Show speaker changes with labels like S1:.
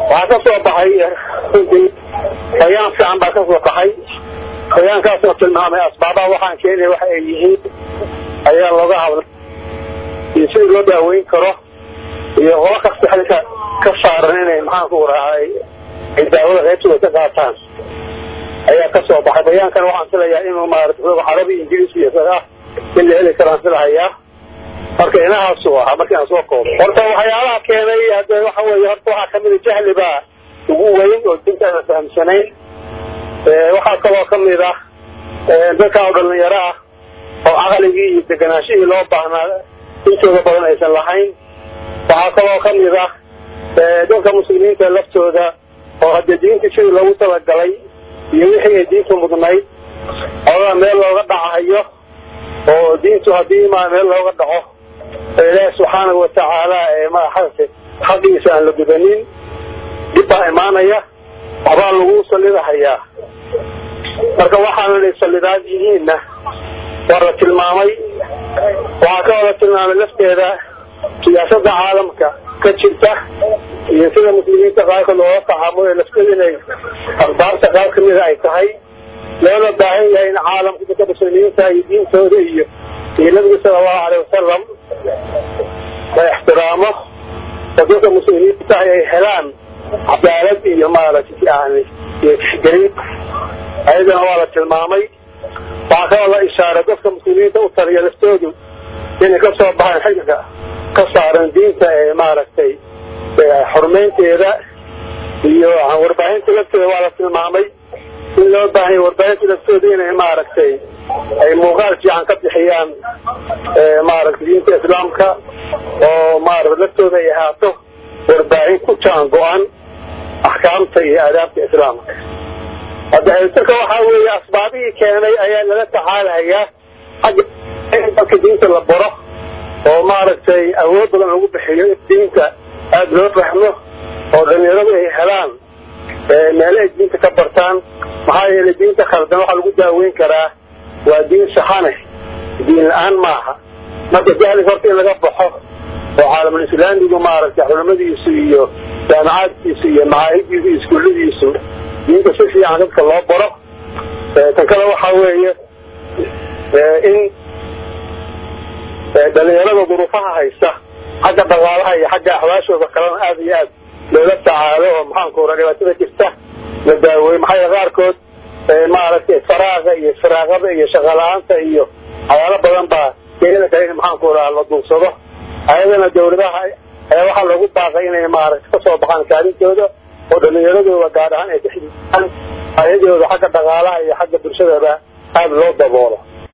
S1: waxaa ka soo baxay runtii bayaan fiican baa ka soo baxay bayaankaasoo tilmaamay asbaabaha waxaan keenaya waxa ay yihiin ayaa looga hadlay iyo sidii loo daaweyn karo iyo qola kasta xilka ka saaran inay maxaan ku raacay ay daawada qaybtooda ka qaataan ayaa ka soo baxay bayaankan waxaan filayaa inuu maarata carabi ingiriisi iyo ah in la heli karaan filahayaa marka inahaasu ahaa markii aan soo koobo horta waxyaalaha keenay hade waxa weeye horta waxaa kamida jahli baa ugu weyn oo dinta aan fahamsanayn waxaa kaloo kamid ah dadka oo dhalinyaro ah oo caqligii iyo deganaashihii loo baahnaa intooda badan aysan lahayn waxaa kaloo kamid ah dadka muslimiinta laftooda oo hadee diinta sidii loogu talagalay iyo wixii ay diintu mudnayd odaa meel looga dhacahayo oo diintu haddii ma meel looga dhaco ilaahi subxaanahu watacaala maaragta xaqiisa aan la gudanin dhib baa imaanaya waxbaa lagu sallidahayaa marka waxaana inay sallidaad yihiinna waa la tilmaamay waxaa ka wada tilmaamay lafteeda siyaasadda caalamka ka jirta iyo sida muslimiinta qaarkood looga tacaamulay lafteeda inay akhbaarta qaar kamida ay tahay loona baahan yahay in caalamka dadka muslimiinta iyo diintooda iyo iyo nabiga sala allahu aleyh wasalam la ixtiraamo oo dadka muslimiinta ay helaan cadaalad iyo maaragtay yani iyo tixgelin ayadana waa la tilmaamay waxaa kaloo la ishaaray dadka muslimiinta u taliya laftoodu inay ka soo baxaan xilka ka saaran diinta ee maaragtay xurmaynteeda iyo warbaahinta lafteeda waa la tilmaamay in loo baahanya warbaahinta laftooda inay maaragtay ay muuqaal fiican ka bixiyaan maaragtay diinta islaamka oo maarata laftooda ay ahaato warbaahin ku jaan go-an axkaamta iyo aadaabta islaamka hadda haytarka waxaa weeye asbaabihii keenay ayaa lala tacaalahayaa xagga in dadka diinta la baro oo maaragtay awood badan lagu bixiyo in diinta aada loo fahmo oo dhalinyaradu ay helaan meele ay diinta ka bartaan maxaa yeelay diinta khaldan waxaa lagu daaweyn karaa waa diin saxane diin la-aan maaha marka jahliga horta in laga baxo oo caalamul islaamigu maaragtay culamadiisu iyo jaamacaadkiisu iyo macaahidiisu iyo iskuulladiisu diinta si fiican dadka loo baro tan kale waxaa weeye in dhalinyarada duruufaha haysta xagga dhaqaalaha iyo xagga axwaashooda kalena aada iyo aad loola tacaalo oo maxaanku ura dhibaatada jirta la daaweey maxaa yeele qaarkood maaragtay faraaqa iyo firaaqada iyo shaqala-aanta iyo waxyaalo badan baa keeni kara in maxaanku raa la duugsado ayadana dawladaha ayaa waxaa loogu baaqay inay maaragtay kasoo baxaan kaalintooda oo dhalinyaradooda gaar ahaan ay ka xididaan ayadooda xagga dhaqaalaha iyo xagga bulshadaba aada loo daboolo